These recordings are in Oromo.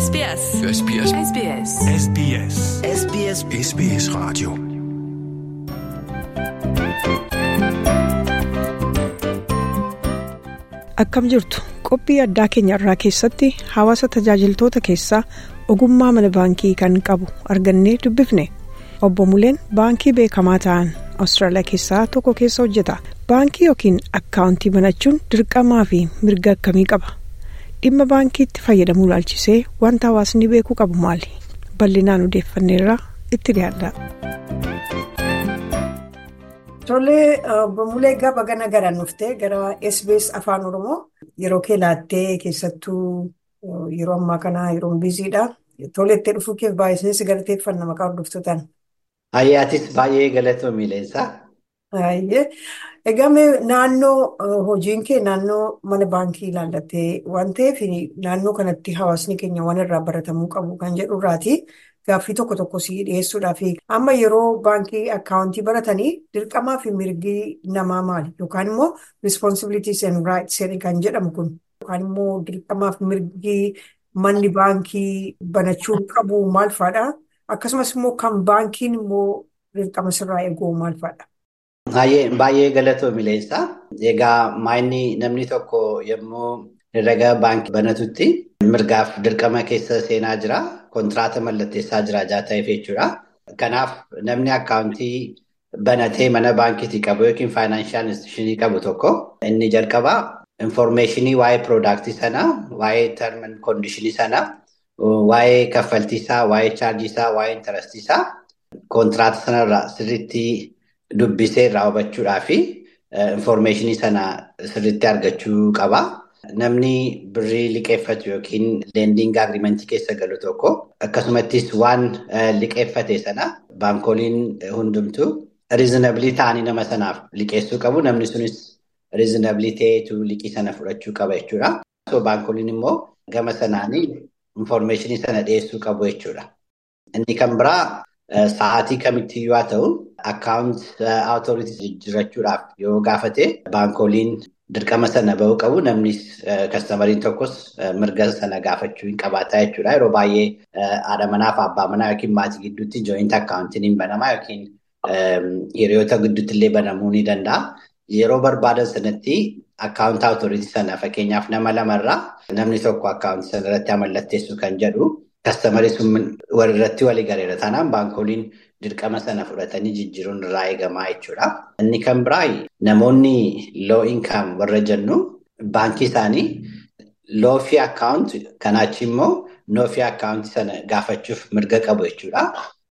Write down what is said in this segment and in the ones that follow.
SBS. SBS. SBS. SBS. SBS SBS Radio. Akkam jirtu qophii addaa keenya irraa keessatti hawaasa tajaajiltoota keessaa ogummaa mana baankii kan qabu argannee dubbifne obbo Muleen baankii beekamaa ta'an Awustiraaliyaa keessaa tokko keessa hojjeta. Baankii yookiin akkaawuntii banachuun dirqamaa fi mirga akkamii qaba? Dhimma baankiitti fayyadamuu ilaalchisee wanta hawaasni beekuu qabu maali? Bal'inaan odeeffanneerraa itti dhiyaadha. Tolee, obbo Mulee gaba gana gara nuftee gara SBS Afaan Oromoo yeroo kee laattee keessattuu yeroo ammaa kana yeroo biiziidha. Tolee itti dhufuu keef baay'isanii si galateeffanna maqaa hordoftootaan. Ayyaatis baay'ee galatoo miileensaa. Baay'ee. Egaa naannoo hojiin kee naannoo mana baankii ilaallattee waan ta'eef naannoo kanatti hawaasni keenya waan irraa baratamuu qabu kan jedhu irraati. Gaaffii tokko tokko si dhiyeessuudhaaf amma yeroo baankii akkaawuntii baratanii dirqamaa fi mirgi namaa maali? Yookaan immoo responsibilities and rights kan jedhamu kun yookaan immoo dirqamaa fi mirgi manni baankii banachuu qabu maal fa'aadha? Akkasumas immoo kan baankiin immoo dirqama sirraa eeguu maal fa'aadha? Baay'ee galatoo mileensaa. Egaa maayinni namni tokko yommuu herrega baankii banatutti mirgaaf dirqama keessa seenaa jira. Kontiraata mallatteessaa jira ta'eef jechuudha. Kanaaf namni akkaawuntii banatee mana baankiitii qabu yookiin faayinaanshaal instituushinii qabu tokko inni jalqabaa infoormeeshinii waa'ee piroodaaktii sanaa, waa'ee term koondishinii sanaa, waa'ee kaffaltiisaa, waa'ee chaarjiisaa, waa'ee intarestiisaa kontiraata sanarraa sirriitti dubbisee irraa hubachuudhaa fi infoormeeshinii sana sirriitti argachuu qaba. Namni birrii liqeeffatu yookiin leendiing agriimentii keessa galu tokko akkasumattis waan liqeeffate sana baankoliin hundumtuu riizinablii ta'anii nama sanaaf liqeessuu qabu. Namni sunis riizinablii ta'eetu liqii sana fudhachuu qaba jechuudha. Baankoliin immoo gama sanaanii infoormeeshinii sana dhiyeessuu qabu jechuudha. Inni kan biraa sa'aatii kamittiyyuu haa ta'u akkaawunt awutoooritii jijjiirrachuudhaaf yoo gaafate baankoliin dirqama sana bahuu qabu. Namni kastamariin tokkos mirga sana gaafachuu hin qabaata jechuudha. Yeroo baay'ee haadha manaa fi abbaa manaa yookiin maatii gidduutti jooyinti akkaawuntiin hin banamaa yookiin hiriyoota gidduutti illee banamuu ni danda'a. Yeroo barbaadan sanatti akkaawunt awutoooritii sana fakkeenyaaf nama lamarraa namni tokko akkaawuntii sana irratti mallatteessu kan jedhu kastamarii sun walirratti walii galeera. Taanaan baankoliin dirqama sana fudhatanii jijjiiruun irraa eegamaa jechuudha. Inni kan biraa namoonni loo inkaam warra jennu baankii isaanii loo fi akkaawunt kanaachi immoo noo fi akkaawuntii sana gaafachuuf mirga qabu jechuudha.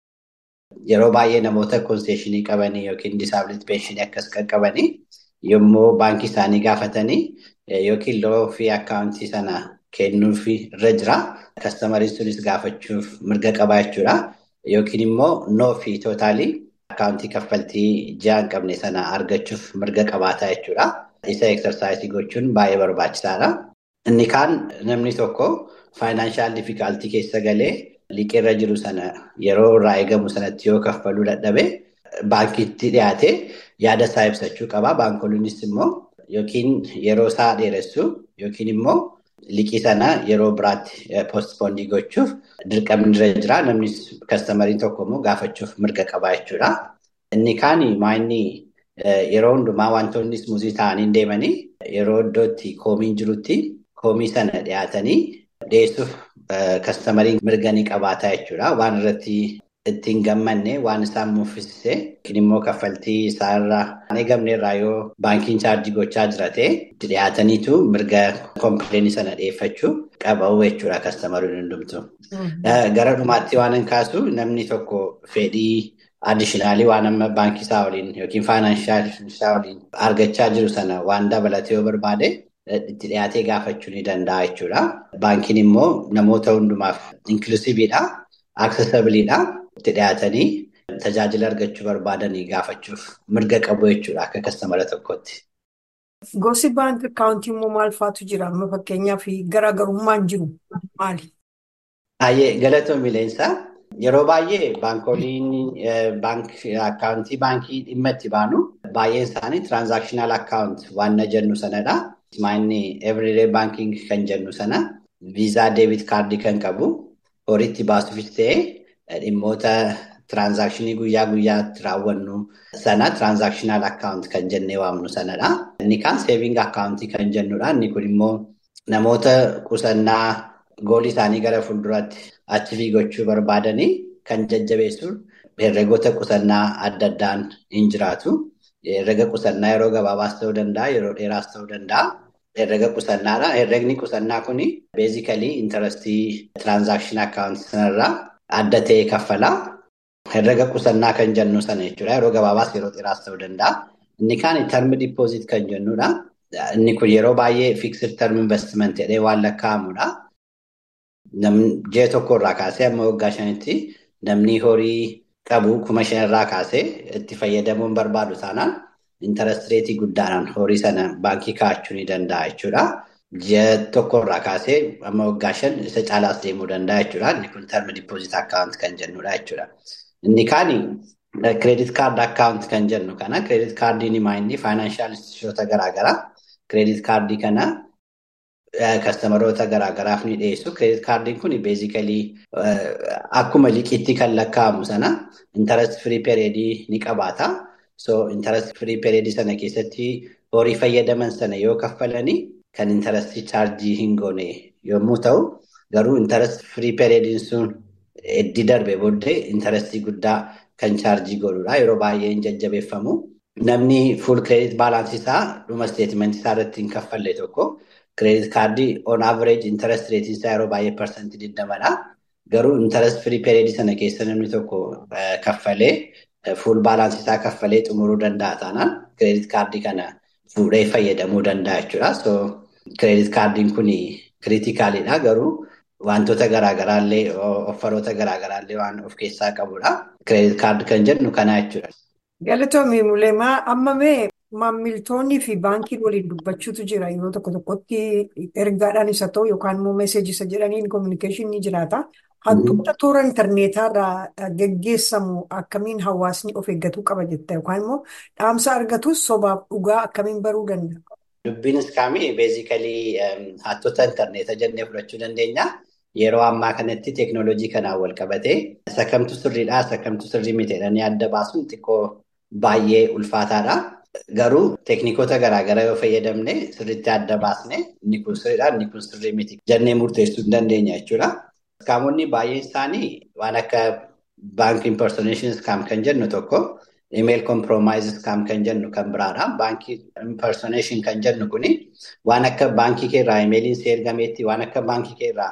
Yeroo baay'ee namoota konseeshinii qabanii yookiin disaabilitii peenshinii akkas kan qabanii yommuu baankii isaanii gaafatanii yookiin loo fi akkaawuntii sana kennuuf irra jira. Kastamariin sunis gaafachuuf mirga qaba jechuudha. Yookiin immoo noo fi tootaalii akkaawuntii kaffaltii ji'a hin qabne sana argachuuf mirga qabaata jechuudha. Isa eksarsaayisii gochuun baay'ee barbaachisaadha. Inni kaan namni tokko faayinaanshaal difikaaltii keessa galee liqeerra jiru sana yeroo irraa eegamu sanatti yoo kaffaluu dadhabe baankiitti dhiyaatee yaada isaa ibsachuu qaba. Baankoliinis immoo yookiin yeroo isaa dheeressu yookiin immoo liqii sana yeroo biraatti poostpoondii gochuuf dirqamni irra jira. Namni kastamariin tokko immoo gaafachuuf mirga qaba jechuudha. Inni kaan maayinni yeroo hundumaa wantoonni muuzii ta'anii deemanii yeroo iddootti koomiin jirutti koomii sana dhiyaatanii dhiyeessuuf kastamariin mirga ni qabaata jechuudha. Waan irratti ittiin gammanne waan isaan muffisise yookiin immoo kaffaltii isaarraa hin eegamne irraa yoo baankiin chaarjii gochaa jira ta'e itti dhiyaataniitu mirga kompiileenii sana dhiyeeffachuu qabu jechuudha kastamariin hundumtu. Gara dhumaatti waan hin kaasu namni tokko fedhii addiishinaalii waan amma baankii isaa waliin yookiin faayinaanshaal isaa waliin argachaa jiru sana waan dabalatee yoo barbaade itti dhiyaatee gaafachuu ni danda'a jechuudha. Baankiin immoo namoota hundumaaf inklusiiviidha, aksesabiliidha. Itti dhiyaatanii tajaajila argachuu barbaadanii gaafachuuf mirga qabu jechuudha akka kastamara tokkotti. Gosi baankii akkaawuntii immoo maal faatu jira? Amma fakkeenyaaf garaagarummaan jiru maali? Baay'ee galatoo mileensaa. Yeroo baay'ee baankoliin akkaawuntii baankii dhimma itti baanu baay'een isaanii tiraanzaakshinaal akkaawunt waan jennu sanadha. Maayinni everyday banking kan jennu sana viizaa deebit kaardii kan qabu horiitti baasuufis ta'ee dhimmoota tiraansaakshinii guyyaa guyyaatti raawwannu sana tiraansaakshinal akkaawunti kan jennee waamnu sanadha. Inni kaan seeviing akkaawuntii kan jennudha. Inni kun immoo namoota qusannaa goolii isaanii gara fuulduraatti achiivii gochuu barbaadanii kan jajjabeessu herregoota qusannaa adda addaan hin jiraatu. Herrega qusannaa yeroo gabaabaas ta'uu danda'a, yeroo dheeraas ta'uu danda'a. Herrega qusannaadha. Herregni qusannaa kun beezikalii intarastii tiraansaakshinii akkaawuntii sanarraa adda ta'e kaffala. Herrega qusannaa kan jennu sana jechuudha. Yeroo gabaabaas yeroo dheeraas ta'uu danda'a. Inni kaan term dippooziit kan jennudha. Inni kun yeroo baay'ee fiiksir term investiment jedhee waan lakkaa'amudha. Ji'a tokkorraa kaasee amma waggaa shanitti namni horii qabu kuma shanirraa kaasee itti fayyadamuun barbaadu taanaan intarestireetii guddaadhaan horii sana baankii kaa'achuu ni danda'a jechuudha. Ji'a tokkorraa kaasee amma waggaa shan isa caalaas deemuu danda'a jechuudha. Inni kun term dippooziit akkaawunti kan jennudha jechuudha. Inni kaan kireedit kaard akkaawunti kan jennu kana kireedit kaardiin maayinni faayinaanshaal instituushoota garaagaraa kireedit kaardii kana kastamaroota garaagaraaf ni dhiyeessu. Kireedit kaardiin kun beezikalii akkuma liqiitti kan lakkaa'amu sana intarest firii pereedii ni qabaata. So intarest firii pereedii sana keessatti horii fayyadaman sana yoo kaffalanii kan intarestii chaarjii hin goone yommuu ta'u, garuu intarest firii pereediin sun eddi darbe booddee intarestii guddaa kan chaarjii godhudha. Yeroo baay'ee hin jajjabeeffamu. Namni fuul kireedit baalaansii isaa dhuma isteetimentii isaa irratti hin kaffalle tokko kireedit kaardii on average intarest reetiin isaa yeroo baay'ee parsantii digdamadha. Garuu intarest firii pereedii sana keessa namni tokko kaffalee fuul baalaansii isaa kaffalee xumuruu danda'a taanaan kireedit kaardii kana fuudhee fayyadamuu danda'a jechuudha. So kireedit kaardiin kun kiriitikaalidha garuu wantoota garaagaraallee offaroota garaagaraallee waan of keessaa qabudha. Kireedit kaardii kan jennu kana jechuudha. Galatoomii Muleemaa amma mee maamiltoonnii fi baankiin waliin dubbachuutu jira yeroo tokko tokkotti ergaadhaan isa ta'u yookaan immoo meeseejii isa jedhaniin koominikeeshinii ni jiraata. Hantuuta toora intarneetaarraa geggeessamu akkamiin hawaasni of eeggatuu qaba jetta yookaan immoo dhaamsa argatus sobaaf dhugaa akkamiin baruu danda'a? Dubbiin iskaamii beezikalii hattoota intarneeta jennee fudhachuu dandeenya. Yeroo ammaa kanatti teeknooloojii kanaan wal qabatee sakamtu sirriidhaa sakamtu sirrii miti jedhanii adda baasuun xiqqoo baay'ee ulfaataadha. Garuu teeknikoota garaagaraa yoo fayyadamne sirriitti adda baasne inni kun sirriidha inni kun sirrii miti jennee murteessuu hin dandeenya jechuudha. Iskaamonni baay'een isaanii waan akka baankii impersoneeshin iskaam kan jennu tokko imeeyil komproomaayis iskaam kan jennu kan biraadha. Baankii impersoneeshin kan jennu kuni waan akka baankii keerraa imeeyiliin si ergameetti waan akka baankii keerraa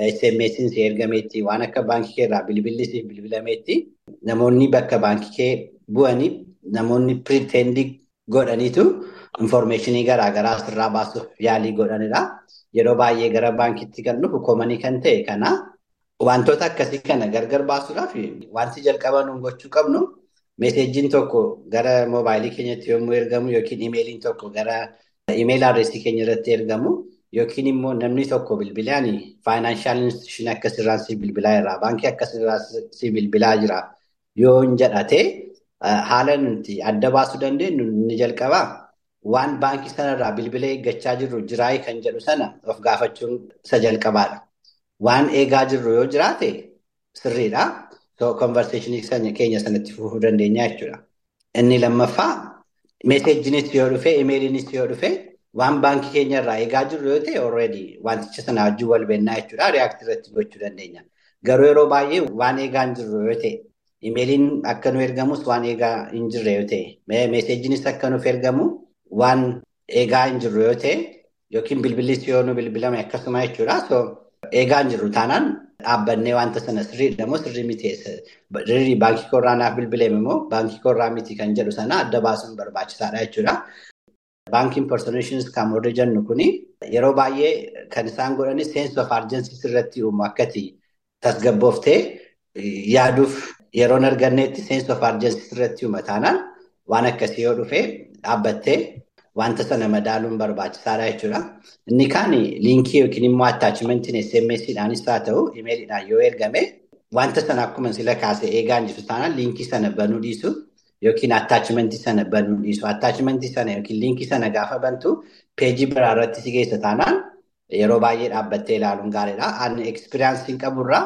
SMS'n si ergameetti waan akka baankii keerraa bilbilli si bilbilameetti namoonni bakka baankii kee bu'anii namoonni piriitendii godhaniitu infoormeeshinii garaagaraa asirraa baasuuf yaalii godhanidha. Yeroo baay'ee gara baankiitti kan dhufu koomanii kan ta'e kana wantoota akkasii kana gargar baasuudhaaf wanti jalqaba nuun gochuu qabnu meeseejiin tokko gara moobaayilii keenyatti yommuu ergamu yookiin imeeliin tokko gara imeeyil adreesii keenya irratti ergamu yookiin immoo namni tokko bilbilaan faayinaanshaal instituushinii akkasirraan si bilbilaa irraa baankii akkasirraan si bilbilaa jira yoo hin jedhate haala nuti adda baasuu dandeenyu ni jalqabaa. Waan baankii sanarraa bilbila eeggachaa jirru jiraayii kan jedhu sana of gaafachuun isa jalqabaadha. Waan eegaa jirru yoo jiraate sirriidha. So konverseeshinii keenya sanatti fufuu dandeenya jechuudha. Inni lammaffaa meeseejinis yoo dhufe, imeeliinis yoo dhufe waan baankii keenyarraa eegaa jirru yoo ta'e already wanticha sana wajjin wal beennaa jechuudha. Reaaktii irratti gochuu dandeenya. Garuu yeroo baay'ee waan eegaa hin jirru yoo ta'e imeeliin akka nu ergamus waan eegaa hin jirre yoo ta'e meeseejinis akka nuuf ergamu. Waan eegaa hin jirru yoo ta'e yookiin bilbilis yoo nu bilbilame akkasuma jechuudha. So eegaa hin jirru taanaan dhaabbannee wanta sana sirriidha moo sirrii miti sirrii baankii korraa naaf bilbilame immoo baankii korraa miti kan jedhu sana adda baasuun barbaachisaadha jechuudha. Baankiin impersoneeshin iskaam warri jennu kuni yeroo baay'ee kan isaan godhanis seensi of arjensii irratti uumu akkati tasgabbooftee yaaduuf yeroon arganneetti seensi of arjensii irratti uuma taanaan waan akkasii yoo dhufee dhaabbattee wanta sana madaaluun barbaachisaadha jechuudha. Inni kaan liinkii yookiin immoo attaachimentiin SMS'dhaanis haa ta'u imeeliidhaan yoo ergame wanta sana akkuma sila kaasee eegaa jirtu taanaan liinkii sana banuu dhiisu yookiin attaachimentii sana banuu dhiisu. Attaachimentii sana yookiin liinkii sana gaafa bantu peejii biraa irratti si geessa taanaan yeroo baay'ee dhaabbattee ilaaluun gaariidha. Ani ekspiriyaansiin qaburraa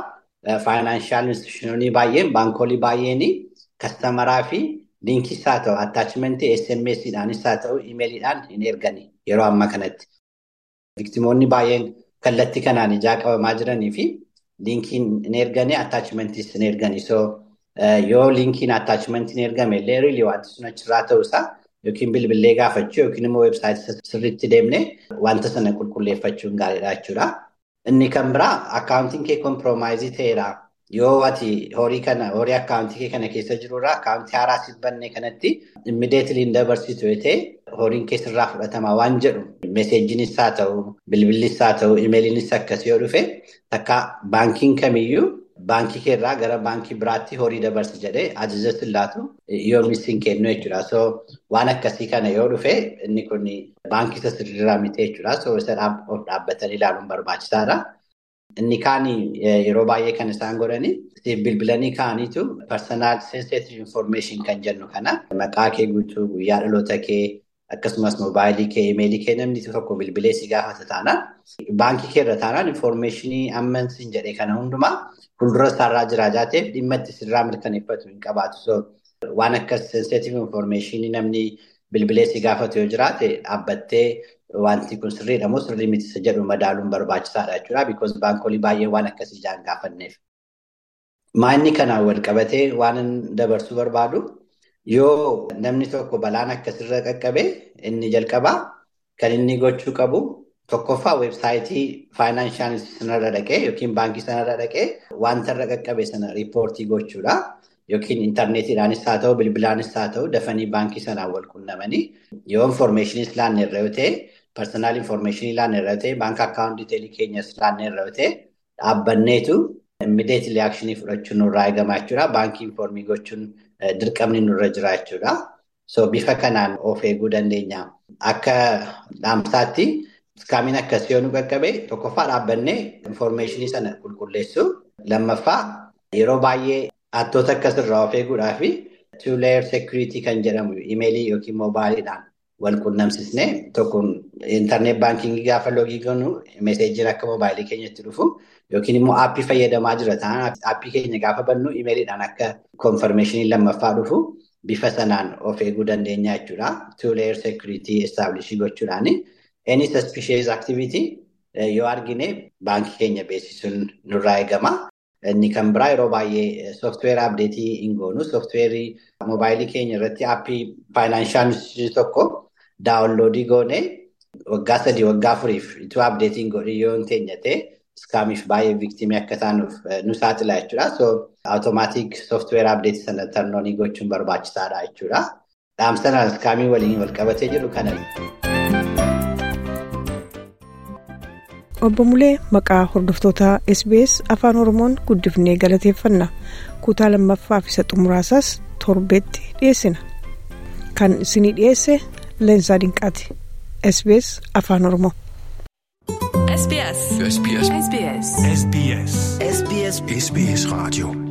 faayinaanshaal institushinoonni baay'een baankoolii baay'een kastamaraa fi liinkiis haa ta'u attaachimentii SMS'dhaanis haa ta'u imeeliidhaan hin ergani yeroo ammaa kanatti. Viktimoonni baay'een kallattii kanaan ijaa qabamaa jiranii fi liinkiin hin erganii attaachimentis hin erganii. Yoo liinkiin attaachimentiin ergame illee riilii wanti sun achirraa ta'uusaa yookiin bilbilee gaafachuu yookiin immoo weebsaayitii sirriitti deemnee wanta sana qulqulleeffachuun gaariidha jechuudha. Inni kan biraa akkaawuntiin kee kompiromaayizii ta'eera. Yoo ati horii kana horii akkaawuntii kee kana keessa jirurraa akkaawuntii haaraa siif bannee kanatti immideetilii hin dabarsitu yoo ta'e horiin kee sirraa fudhatama waan jedhu meeseejiinis haa ta'u bilbilis haa ta'u imeeliinis akkasii yoo dhufe takka baankiin kamiyyuu baankii keerraa gara baankii biraatti horii dabarsi jedhee ajaja sillaatu yoo misiin kennu jechuudha. So waan akkasii kana yoo dhufe inni kun baankii isa sirriirraa miti jechuudha. So isa of dhaabbatanii ilaaluun barbaachisaadha. Inni kaan yeroo baay'ee kan isaan godhani bilbilanii kaa'aniitu personal sensitive information kan jennu kana maqaa kee guutuu guyyaa dhaloota kee akkasumas moobaayilii kee imeelii kee namni tokko bilbilee si gaafata taanaan baankii kee irra taanaan informationii ammansiin jedhee kana hundumaa fuuldura isaarraa jiraa jaateef dhimma itti sirraa mirkaneeffatu hin qabaatu. Waan akkas sensitive informationii namni bilbilee si gaafatu yoo jiraate dhaabbattee wanti kun sirriidha moo sirrii miti jedhu madaaluun barbaachisaadha jechuudha. Because baankolii baay'ee waan akkasii ijaan gaafanneef. Maanni kanaan wal qabatee waan dabarsuu barbaadu yoo namni tokko balaan akkasirra qaqqabe inni jalqabaa kan inni gochuu qabu tokkoffaa weebsaayitii faayinaanshaal sanarra dhaqee yookiin baankii sanarra dhaqee wanta irra qaqqabe sana riippoortii gochuudha. Yookiin intarneetiidhaanis haa ta'u bilbilaanis haa ta'u dafanii baankii sanaan wal qunnamanii yoo infoormeeshiniis laanne irra yoo ta'e Personal information laanne irra ta'e baankii akkaawuntii teelii keenyas laanne irra ta'e dhaabbanneetu immideetili akshinii fudhachuun nurraa eegamaa jechuudha. Baankii informii gochuun dirqamni nurra jira jechuudha. So bifa kanaan of eeguu dandeenya. Akka dhaamsaatti iskaamiin akkasii yoo nu qaqqabe tokkoffaa dhaabbannee infoormeeshinii sana qulqulleessu. Lammaffaa yeroo baay'ee hattoota akkasirraa of eeguudhaa fi two layer security kan jedhamu imeelii yookiin moobaayiliidhaan wal qunnamsisnee tokkoon intarneet baankingii gaafa loogii goonu meeseejiin akka moobaayilii keenyatti dhufu yookiin immoo aappii fayyadamaa jira ta'an aappii keenya gaafa bannu imeeliidhaan akka konfirmeeshinii lammaffaa dhufu bifa sanaan of eeguu dandeenya jechuudha. Two layer security establishii gochuudhaan any suspicious activity yoo argine baankii keenya beeksisuun nurraa eegama. Inni kan biraa yeroo baay'ee sooftiweerii abdeetii hin goonu. Sooftiweerii moobaayilii keenya irratti aappii faayinaanshaal tokko daawunloodii goonee waggaa sadii waggaa afuriif ituu abdeetiin godhee yoo hin teenye ta'e iskaamiif baay'ee viiktimii akka taanuuf nu saaxila jechuudha. So awutomaatik sooftiweerii abdeetii sana tarnoonii gochuun barbaachisaadha jechuudha. Dhaamsanaan iskaamii waliin wal qabatee jiru kana. Obbo Mulee maqaa hordoftoota SBS Afaan Oromoon guddifnee galateeffanna. Kutaa lammaffaaf isa xumuraasaas torbeetti dhiyeessina. Kan isinii dhiyeesse Leensaa Dinqaati. SBS Afaan Oromoo. SBS. SBS. SBS. SBS. SBS. SBS Radio.